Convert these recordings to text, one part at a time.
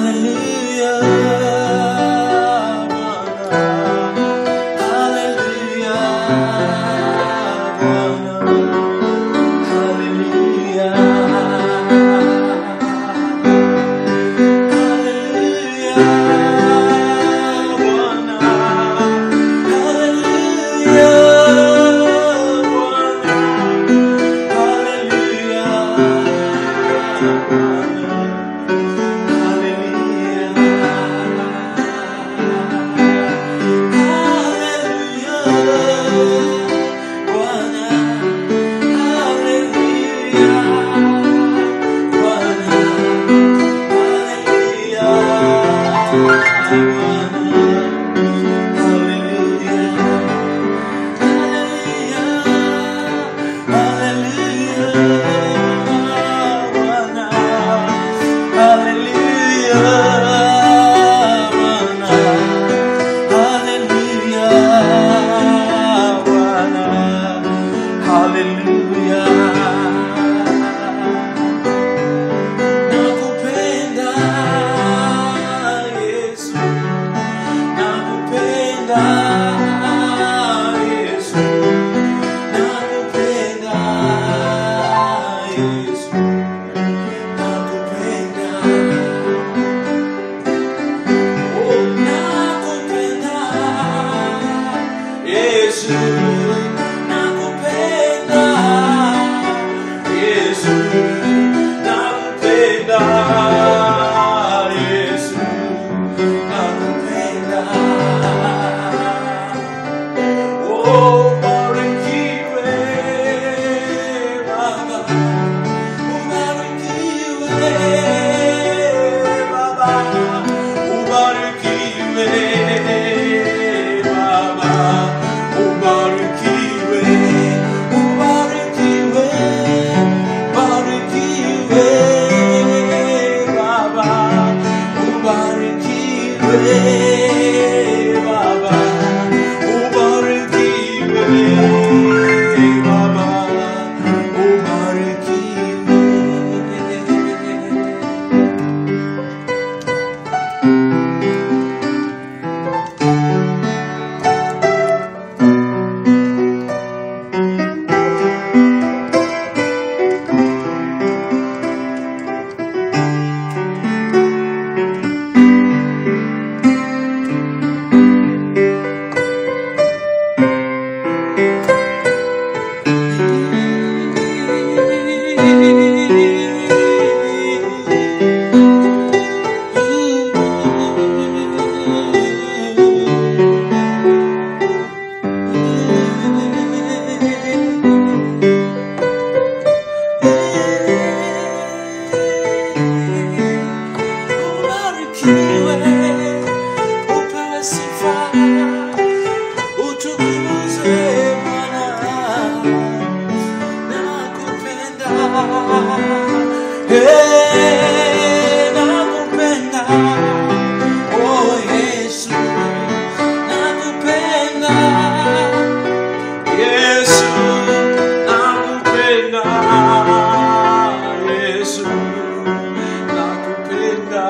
Nakupenda Yesu, nakupenda Yesu, nakupenda Yesu, nakupenda. Oh, nakupenda Yesu, nakupenda Yesu, nakupenda Yesu, nakupenda. Oh, barikiwe Baba, ubarikiwe Baba, ubarikiwe Baba, ubarikiwe, ubarikiwe, barikiwe Baba, ubarikiwe Baba, ubarikiwe Baba, ubarikiwe. Ubarikiwe, upewe sifa, utukuzwe Bwana. Nakupenda, eh, nakupenda, oh Yesu, nakupenda, Yesu, nakupenda, Yesu, nakupenda,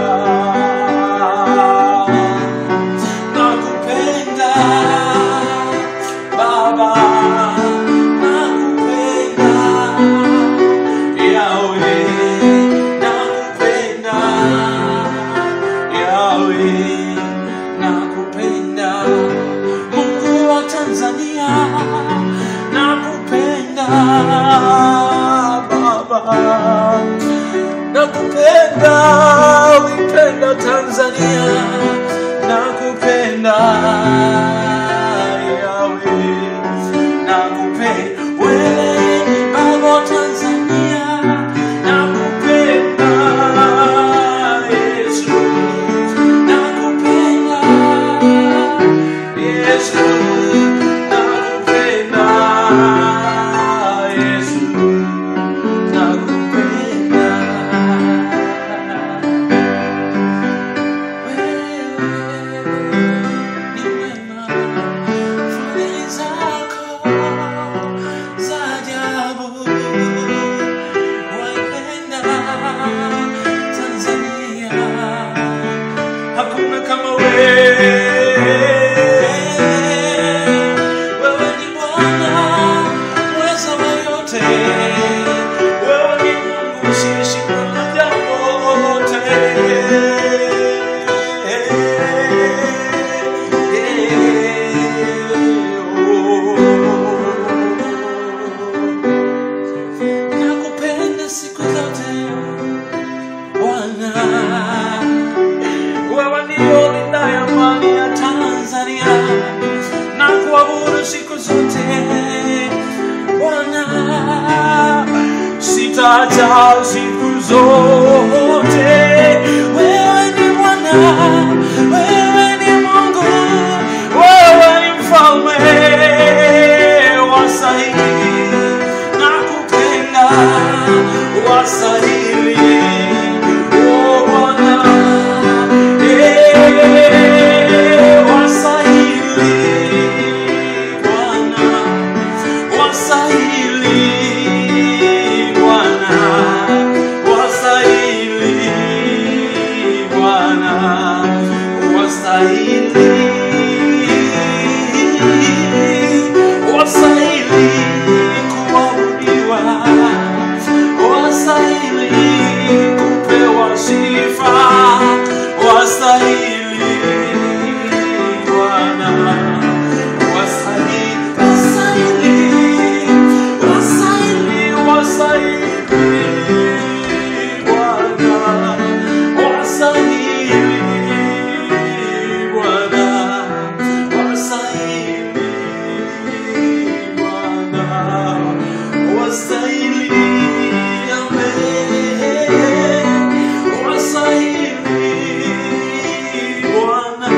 nakupenda, Baba, nakupenda, Yahweh, nakupenda, Yahweh, nakupenda, Mungu wa Tanzania, nakupenda, Baba, nakupenda, uipenda Tanzania, nakupenda, Yahweh, nakupenda, wewe ni Baba wa Tanzania, nakupenda, Yesu, nakupenda, Yesu, nakupenda, Yesu, nakupenda. nitakutaja siku zote. Wewe ni Bwana, wewe ni Mungu, wewe ni mfalme wastahili na kupenda wastahili Oh, Bwana, eh, wastahili Bwana wastahili Bwana, wastahili Bwana, wastahili, wastahili kuabudiwa, wastahili kupewa sifa, wastahili Bwana. Wasaili, wasaili, wasaili, wasaili, Bwana. Wasaili, Bwana. Wasaili, Bwana. Wasaili, Amen. Wasaili, Bwana.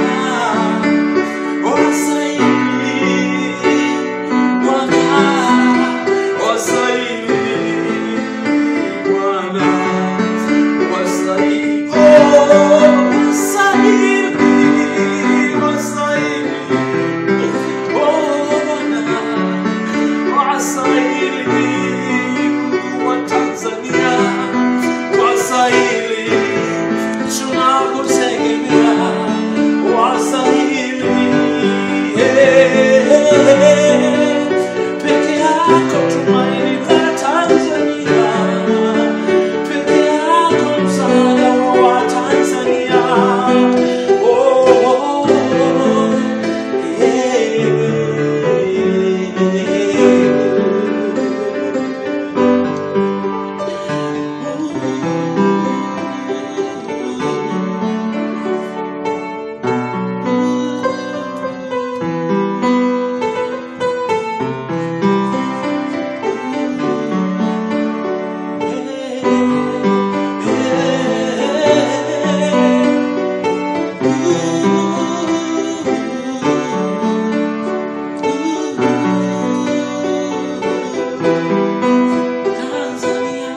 Tunakutegemea wastahili peke yako tumaini la Tanzania, peke yako msaada wa Tanzania. Oh, oh, oh, Tanzania,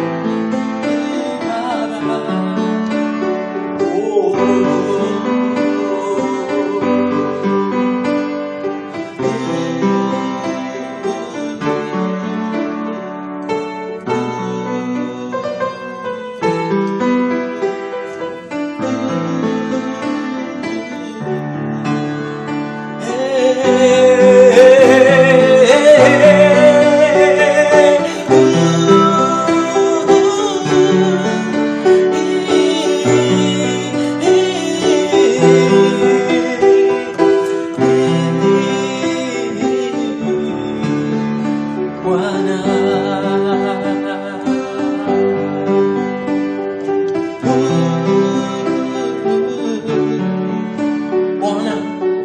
Bwana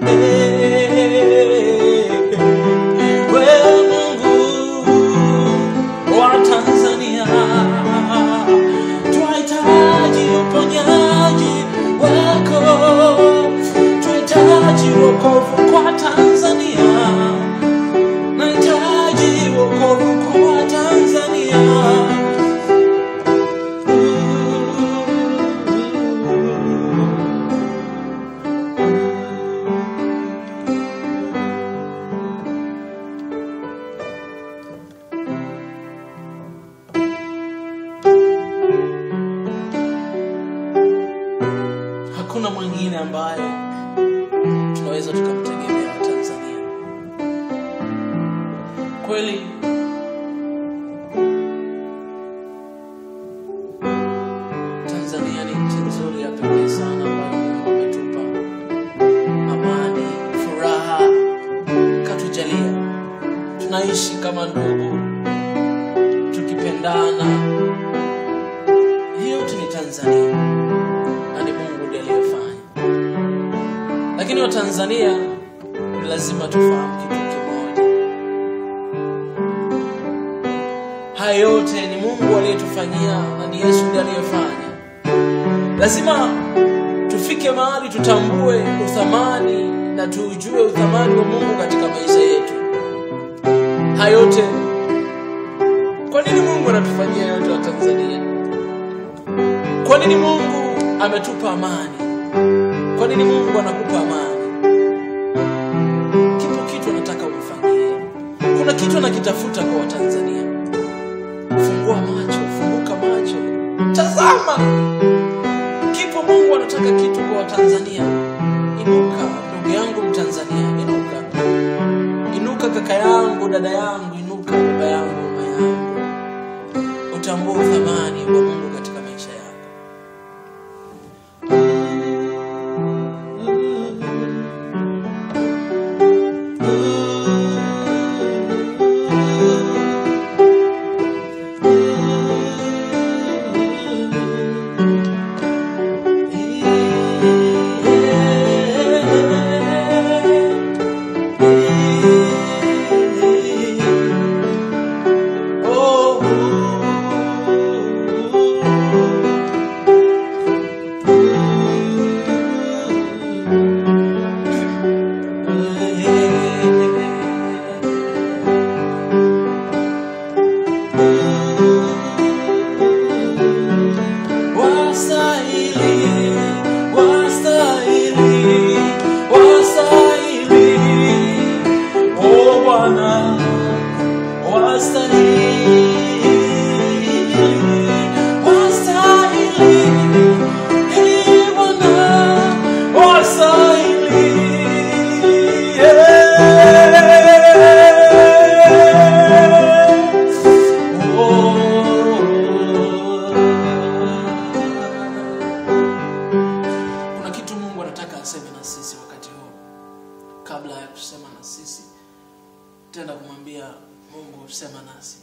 wewe Mungu wa Tanzania, twahitaji uponyaji wako, twahitaji wokovu kwa Tanzania, nahitaji wokovu kwa Tanzania. Hakuna mwingine ambaye tunaweza tukamtegemea wa Tanzania. Kweli Tanzania ni nchi nzuri ya pekee sana ambayo Mungu ametupa amani, furaha, katujalia. Tunaishi kama ndugu, tukipendana. Hiyo yote ni Tanzania na ni Mungu ndiye aliyefanya. Lakini Watanzania ni lazima tufahamu kitu kimoja, haya yote ni Mungu mungu aliyetufanyia na ni yesu ndiye aliyefanya lazima tufike mahali tutambue uthamani na tuujue uthamani wa mungu katika maisha yetu haya yote kwa nini mungu anatufanyia yote wa tanzania kwa nini mungu ametupa amani kwa nini mungu anakupa amani kipo kitu anataka umfanyie kuna kitu anakitafuta kwa watanzania fungua macho funguka macho tazama kipo mungu anataka kitu kwa watanzania inuka ndugu yangu mtanzania inuka inuka kaka yangu dada yangu inuka baba yangu mama yangu utambue uthamani wa mungu katika maisha yako Wastahili, wastahili, wastahili, o Bwana, wastahili, wastahili, ee Bwana, wastahili, kuna kitu mungu anataka aseme na sisi wakati huu kabla ya kusema na sisi tenda kumwambia mungu sema nasi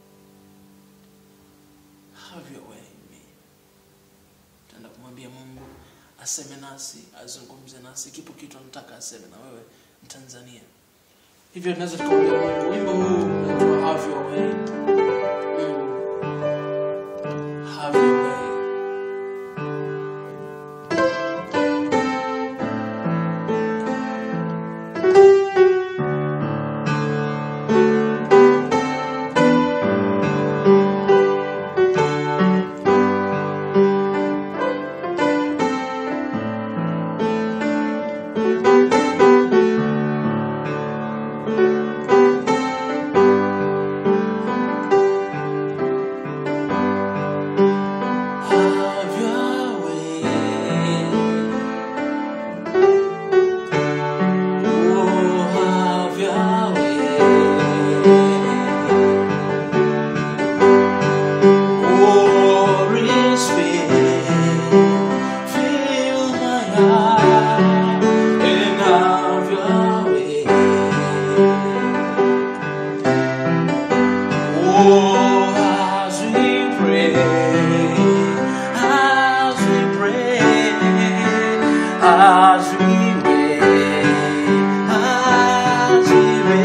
have your way in me tenda kumwambia mungu aseme nasi azungumze nasi kipo kitu anataka aseme na wewe mtanzania hivyo tunaweza tukamwambia mungu wimbo huu unaitwa have your way mungu have your way Have your way. Oh, have your way. Holy Spirit, fill my heart and have your way. Oh, as we pray, as we pray, as we wait, as we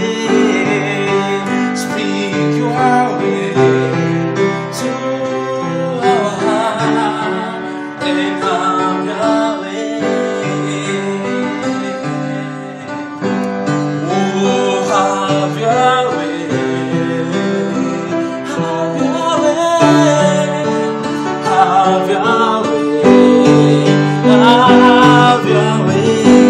wait, speak your way to our heart and have your way. Oh, have your way. Have your way. Have your way. Have your way.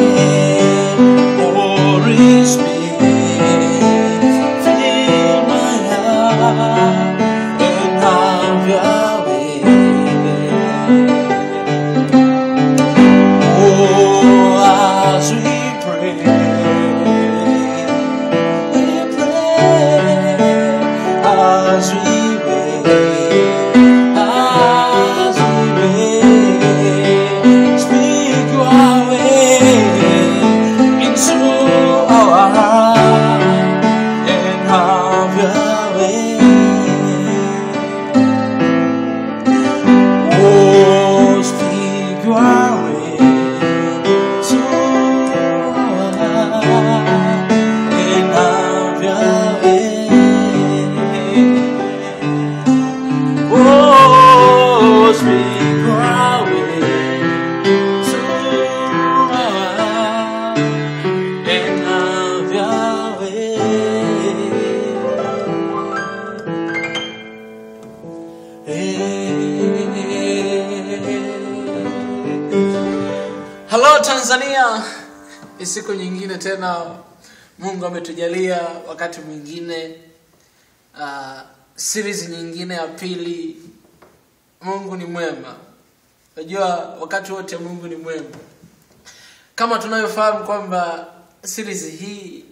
halo tanzania ni siku nyingine tena mungu ametujalia wakati mwingine uh, series nyingine ya pili mungu ni mwema unajua wakati wote mungu ni mwema kama tunavyofahamu kwamba series hii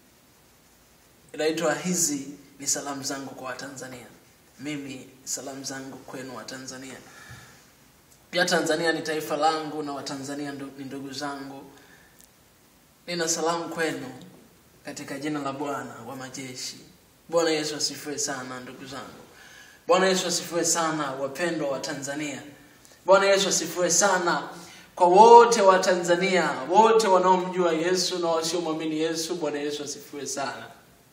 inaitwa hizi ni salamu zangu kwa watanzania mimi salamu zangu kwenu watanzania pia tanzania ni taifa langu na watanzania ndo- ni ndugu zangu nina salamu kwenu katika jina la bwana wa majeshi bwana yesu asifiwe sana ndugu zangu bwana yesu asifiwe sana wapendwa wa tanzania bwana yesu asifiwe sana kwa wote wa tanzania wote wanaomjua yesu na wasiomwamini yesu bwana yesu asifiwe sana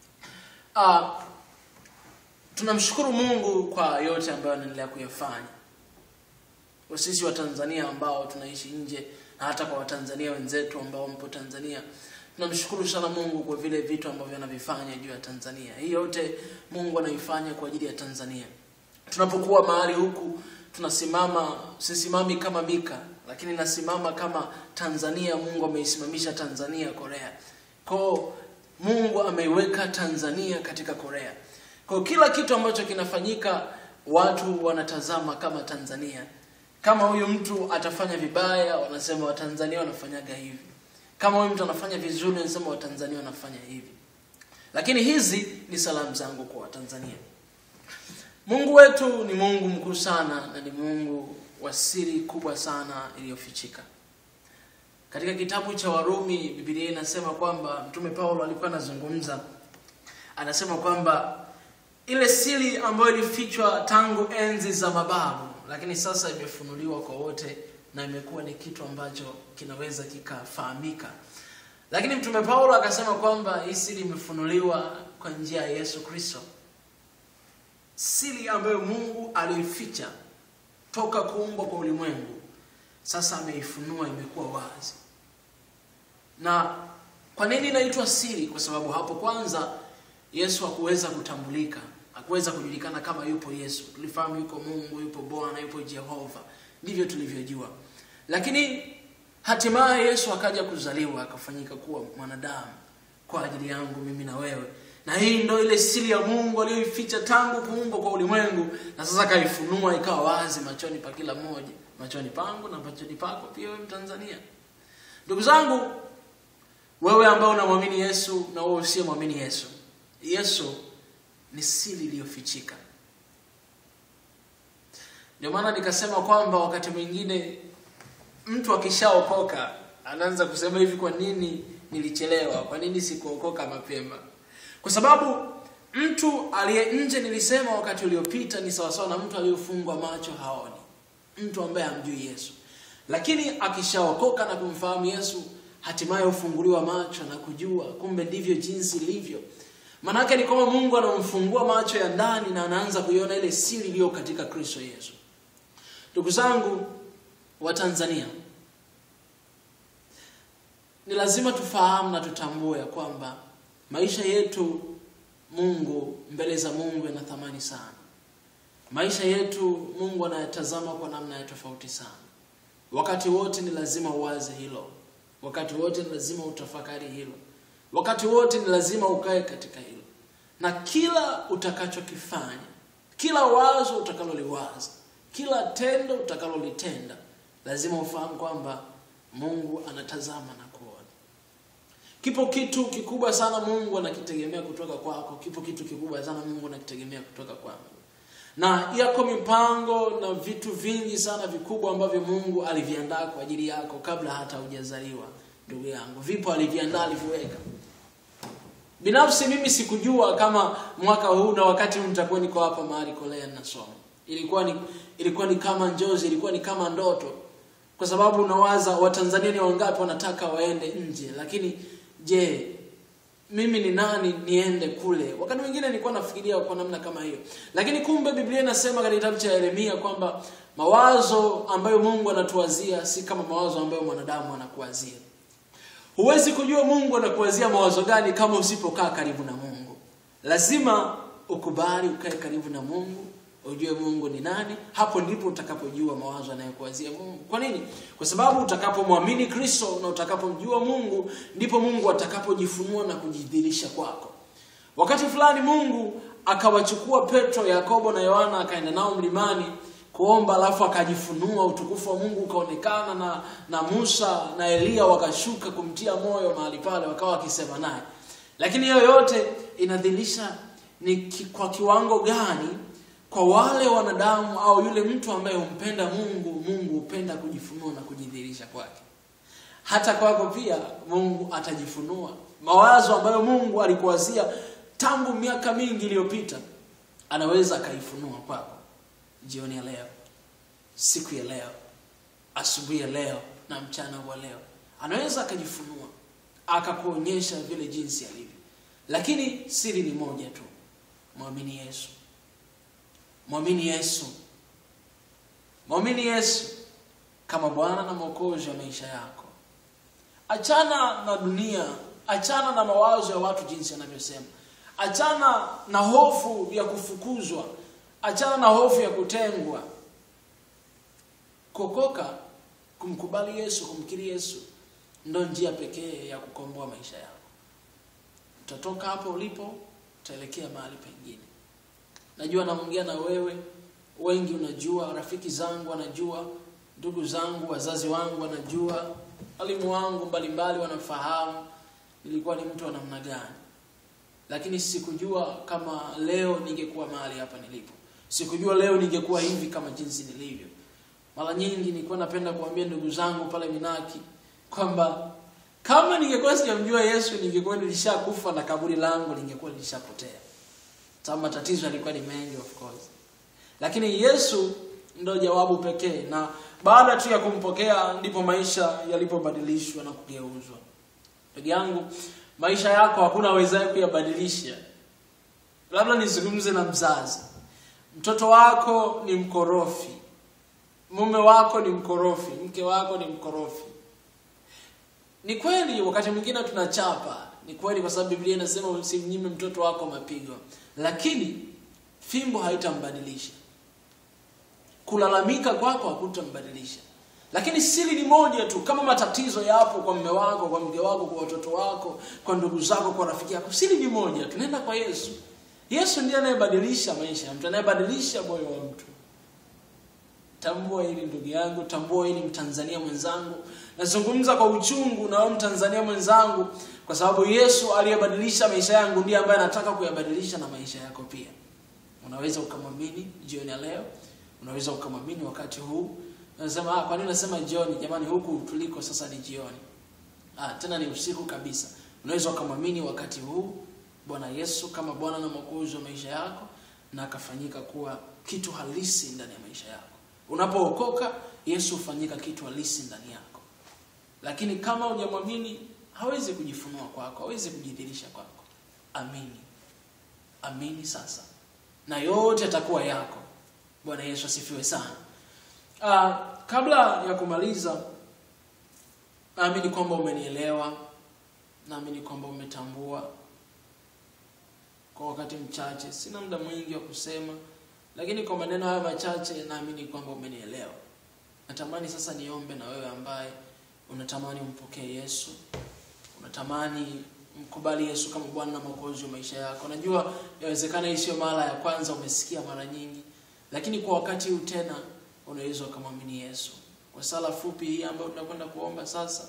uh, tunamshukuru mungu kwa yote ambayo anaendelea kuyafanya kwa sisi wa tanzania ambao tunaishi nje na hata kwa watanzania wenzetu ambao mpo tanzania tunamshukuru sana mungu kwa vile vitu ambavyo anavifanya juu ya tanzania hii yote mungu anaifanya kwa ajili ya tanzania tunapokuwa mahali huku tunasimama sisimami kama mika lakini nasimama kama tanzania mungu ameisimamisha tanzania korea kwao mungu ameiweka tanzania katika korea kwa kila kitu ambacho kinafanyika watu wanatazama kama tanzania kama huyu mtu atafanya vibaya wanasema watanzania wanafanyaga hivi kama huyu mtu anafanya vizuri wanasema watanzania wanafanya hivi lakini hizi ni salamu zangu kwa watanzania mungu wetu ni mungu mkuu sana na ni mungu wa siri kubwa sana iliyofichika katika kitabu cha warumi bibilia inasema kwamba mtume paulo alikuwa anazungumza anasema kwamba ile siri ambayo ilifichwa tangu enzi za mababu lakini sasa imefunuliwa kwa wote na imekuwa ni kitu ambacho kinaweza kikafahamika lakini mtume paulo akasema kwamba hii siri imefunuliwa kwa njia ya yesu kristo siri ambayo mungu aliificha toka kuumbwa kwa ulimwengu sasa ameifunua imekuwa wazi na kwa nini inaitwa siri kwa sababu hapo kwanza yesu hakuweza kutambulika hakuweza kujulikana kama yupo yesu tulifahamu yuko mungu yupo bwana yupo jehova ndivyo tulivyojua lakini hatimaye yesu akaja kuzaliwa akafanyika kuwa mwanadamu kwa ajili yangu mimi na wewe na hii ndo ile siri ya mungu aliyoificha tangu kuumbwa kwa ulimwengu na sasa akaifunua ikawa wazi machoni pa kila mmoja machoni pangu na machoni pako pia wewe mtanzania ndugu zangu wewe ambao unamwamini yesu na wewe usiyemwamini yesu yesu ni siri iliyofichika ndio maana nikasema kwamba wakati mwingine mtu akishaokoka anaanza kusema hivi kwa nini nilichelewa kwa nini sikuokoka mapema kwa sababu mtu aliye nje nilisema wakati uliopita ni sawasawa na mtu aliyofungwa macho haoni mtu ambaye hamjui yesu lakini akishaokoka na kumfahamu yesu hatimaye hufunguliwa macho na kujua kumbe ndivyo jinsi ilivyo maanaake ni kwamba mungu anamfungua macho ya ndani na anaanza kuiona ile siri iliyo katika kristo yesu ndugu zangu wa tanzania ni lazima tufahamu na tutambue ya kwamba maisha yetu mungu mbele za mungu yana thamani sana maisha yetu mungu anayatazama kwa namna ya tofauti sana wakati wote ni lazima uwaze hilo wakati wote ni lazima utafakari hilo wakati wote ni lazima ukae katika hilo na kila utakachokifanya kila wazo utakaloliwaza kila tendo utakalolitenda lazima ufahamu kwamba mungu anatazama na kuona kipo kitu kikubwa sana mungu anakitegemea kutoka kwako kipo kitu kikubwa sana mungu anakitegemea kutoka kwangu na yako mipango na vitu vingi sana vikubwa ambavyo mungu aliviandaa kwa ajili yako kabla hata hujazaliwa ndugu yangu vipo aliviandaa aliviweka binafsi mimi sikujua kama mwaka huu na wakati huu nitakuwa niko hapa mahali kolea nasoma ilikuwa ni ilikuwa ni kama njozi ilikuwa ni kama ndoto kwa sababu unawaza watanzania ni wangapi wanataka waende nje lakini je mimi ni nani niende kule wakati mwingine nilikuwa nafikiria kwa namna kama hiyo lakini kumbe biblia inasema katika kitabu cha yeremia kwamba mawazo ambayo mungu anatuwazia si kama mawazo ambayo mwanadamu anakuwazia huwezi kujua mungu anakuwazia mawazo gani kama usipokaa karibu na mungu lazima ukubali ukae karibu na mungu ujue mungu ni nani hapo ndipo utakapojua mawazo anayokuwazia mungu kwa nini kwa sababu utakapomwamini kristo na utakapomjua mungu ndipo mungu atakapojifunua na kujidhirisha kwako wakati fulani mungu akawachukua petro yakobo na yohana akaenda nao mlimani kuomba alafu akajifunua utukufu wa mungu ukaonekana na na musa na eliya wakashuka kumtia moyo mahali pale wakawa wakisema naye lakini hiyo yote inadhirisha ni ki, kwa kiwango gani kwa wale wanadamu au yule mtu ambaye humpenda mungu mungu hupenda kujifunua na kujidhihirisha kwake hata kwako pia mungu atajifunua mawazo ambayo mungu alikuwazia tangu miaka mingi iliyopita anaweza akaifunua kwako jioni ya leo siku ya leo asubuhi ya leo na mchana wa leo anaweza akajifunua akakuonyesha vile jinsi alivyo lakini siri ni moja tu mwamini yesu mwamini yesu mwamini yesu kama bwana na mwokozi wa maisha yako achana na dunia achana na mawazo ya watu jinsi anavyosema achana na hofu ya kufukuzwa achana na hofu ya kutengwa kuokoka kumkubali yesu kumkiri yesu ndo njia pekee ya kukomboa maisha yako utatoka hapo ulipo utaelekea mahali pengine najua naongea na wewe wengi unajua rafiki zangu wanajua ndugu zangu wazazi wangu wanajua walimu wangu mbalimbali wanafahamu nilikuwa ni mtu wa namna gani lakini sikujua kama leo ningekuwa mahali hapa nilipo sikujua leo ningekuwa hivi kama jinsi nilivyo mara nyingi nilikuwa napenda kuambia ndugu zangu pale minaki kwamba kama ningekuwa sijamjua yesu ningekuwa nilishakufa na kaburi langu lingekuwa lilishapotea sababu matatizo yalikuwa ni mengi of course lakini yesu ndo jawabu pekee na baada tu ya kumpokea ndipo maisha yalipobadilishwa na kugeuzwa ndugu yangu maisha yako hakuna awezaye kuyabadilisha labda nizungumze na mzazi mtoto wako ni mkorofi mume wako ni mkorofi mke wako ni mkorofi ni kweli wakati mwingine tunachapa ni kweli kwa sababu biblia inasema usimnyime mtoto wako mapigo lakini fimbo haitambadilisha kulalamika kwako hakutambadilisha lakini siri ni moja tu kama matatizo yapo kwa mme wako kwa mke wako kwa watoto wako kwa ndugu zako kwa rafiki yako siri ni moja tunaenda kwa yesu yesu ndiye anayebadilisha maisha ya mtu anayebadilisha moyo wa mtu tambua hili ndugu yangu tambua hili mtanzania mwenzangu nazungumza kwa uchungu na wewe mtanzania mwenzangu kwa sababu yesu aliyebadilisha maisha yangu ndiye ambaye anataka kuyabadilisha na maisha yako pia unaweza ukamwamini jioni ya leo unaweza ukamwamini wakati huu unasema ah, kwa nini unasema jioni jamani huku tuliko sasa ni jioni ah, tena ni usiku kabisa unaweza ukamwamini wakati huu bwana yesu kama bwana na mwokozi wa maisha yako na akafanyika kuwa kitu halisi ndani ya maisha yako unapookoka yesu hufanyika kitu halisi ndani yako lakini kama hujamwamini hawezi kujifunua kwako hawezi kujidhirisha kwako amini amini sasa na yote atakuwa yako bwana yesu asifiwe sana uh, kabla ya kumaliza naamini kwamba umenielewa naamini kwamba umetambua kwa wakati mchache sina muda mwingi wa kusema lakini kwa maneno haya machache naamini kwamba umenielewa natamani sasa niombe na wewe ambaye unatamani umpokee yesu unatamani mkubali yesu kama bwana na mwokozi wa maisha yako najua yawezekana hii sio mara ya kwanza umesikia mara nyingi lakini kwa wakati huu tena unaweza ukamwamini yesu kwa sala fupi hii ambayo tunakwenda kuomba sasa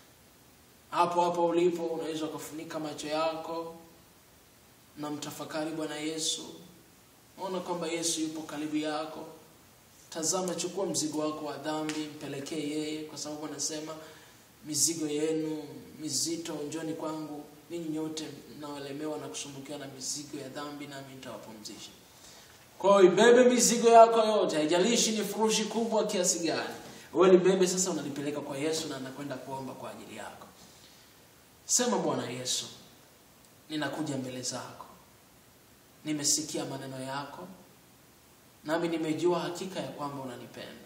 hapo hapo ulipo unaweza ukafunika macho yako na mtafakari bwana yesu ona kwamba yesu yupo karibu yako tazama chukua mzigo wako wa dhambi mpelekee yeye kwa sababu anasema mizigo yenu mizito njoni kwangu ninyi nyote mnaolemewa na kusumbukiwa na mizigo ya dhambi nami nitawapumzisha kwa hiyo ibebe mizigo yako yote haijalishi ni furushi kubwa kiasi gani wewe libebe sasa unalipeleka kwa yesu na anakwenda kuomba kwa ajili yako sema bwana yesu ninakuja mbele zako nimesikia maneno yako nami nimejua hakika ya kwamba unanipenda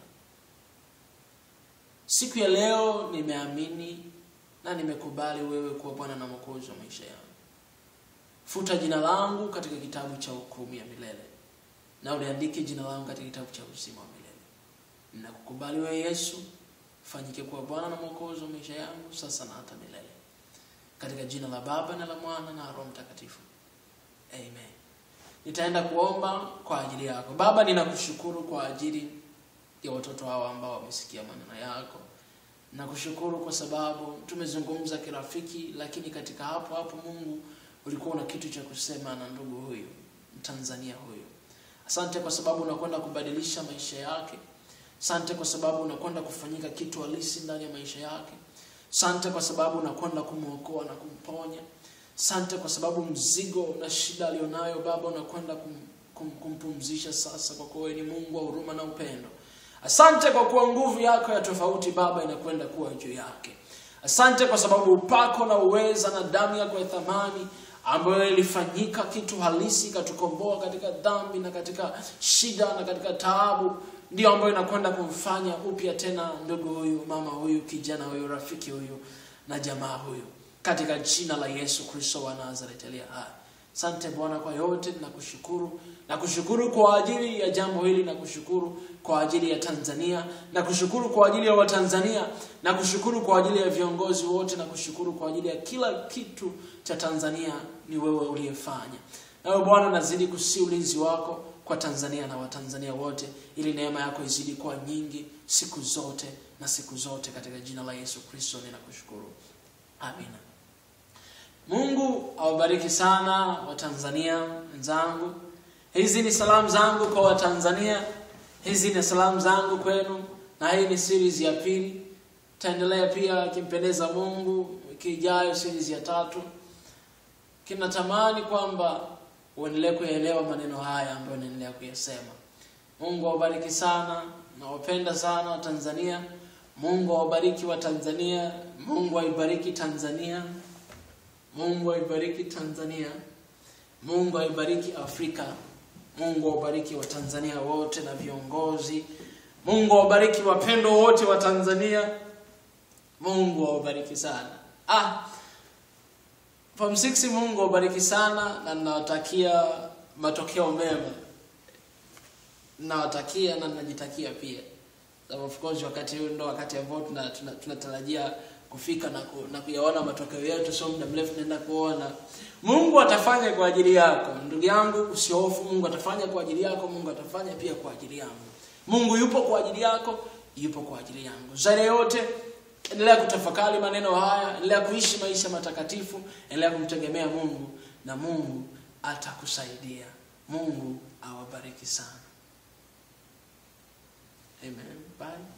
siku ya leo nimeamini na nimekubali wewe kuwa bwana na mwokozi wa maisha yangu futa jina langu katika kitabu cha hukumu ya milele na uliandike jina langu katika kitabu cha uzima wa milele. Ninakukubali wewe Yesu, fanyike kuwa Bwana na Mwokozi wa maisha yangu sasa na hata milele, katika jina la Baba na la Mwana na Roho Mtakatifu, amen. Nitaenda kuomba kwa ajili yako. Baba, ninakushukuru kwa ajili ya watoto hawa ambao wamesikia maneno yako. Nakushukuru kwa sababu tumezungumza kirafiki, lakini katika hapo hapo Mungu ulikuwa na kitu cha kusema na ndugu huyu Mtanzania huyu. Asante kwa sababu unakwenda kubadilisha maisha yake. Asante kwa sababu unakwenda kufanyika kitu halisi ndani ya maisha yake. Asante kwa sababu unakwenda kumwokoa na kumponya. Asante kwa sababu mzigo na shida alionayo Baba unakwenda kum, kum, kumpumzisha sasa, kwa kuwa wewe ni Mungu wa huruma na upendo. Asante kwa kuwa nguvu yako ya tofauti Baba inakwenda kuwa juu yake. Asante kwa sababu upako na uweza na damu yako ya thamani ambayo ilifanyika kitu halisi ikatukomboa katika dhambi na katika shida na katika taabu, ndio ambayo inakwenda kumfanya upya tena ndugu huyu, mama huyu, kijana huyu, rafiki huyu na jamaa huyu, katika jina la Yesu Kristo wa Nazareti aliye hai. Asante Bwana kwa yote, nakushukuru. Nakushukuru kwa ajili ya jambo hili, nakushukuru kwa ajili ya Tanzania, nakushukuru kwa ajili ya Watanzania, nakushukuru kwa ajili ya viongozi wote, nakushukuru kwa ajili ya kila kitu cha Tanzania. Ni wewe uliyefanya. Nawe Bwana, nazidi kusi ulinzi wako kwa Tanzania na Watanzania wote, ili neema yako izidi kuwa nyingi siku zote na siku zote, katika jina la Yesu Kristo ninakushukuru, amina. Mungu awabariki sana Watanzania wenzangu. Hizi ni salamu zangu kwa Watanzania, hizi ni salamu zangu kwenu, na hii ni series ya pili. Taendelea pia akimpendeza Mungu wiki ijayo, series ya tatu. Kinatamani kwamba uendelee kuelewa maneno haya ambayo naendelea kuyasema. Mungu awabariki sana, nawapenda sana Watanzania. Mungu awabariki Watanzania, Mungu aibariki Tanzania. Mungu aibariki Tanzania. Mungu aibariki Afrika. Mungu awabariki Watanzania wote na viongozi. Mungu awabariki wapendo wote wa Tanzania. Mungu awabariki sana. Ah, Form 6 Mungu awabariki sana na ninawatakia matokeo mema. Ninawatakia na ninajitakia pia. So of course wakati huu ndo wakati ambao tunatarajia tuna, tuna kufika na, ku, na kuyaona matokeo yetu, sio muda mrefu naenda kuona. Mungu atafanya kwa ajili yako ndugu yangu, usihofu. Mungu atafanya kwa ajili yako, Mungu atafanya pia kwa ajili yangu. Mungu yupo kwa ajili yako, yupo kwa ajili yangu. Zaidi yote, endelea kutafakari maneno haya, endelea kuishi maisha matakatifu, endelea kumtegemea Mungu na Mungu atakusaidia. Mungu awabariki sana. Amen. Bye.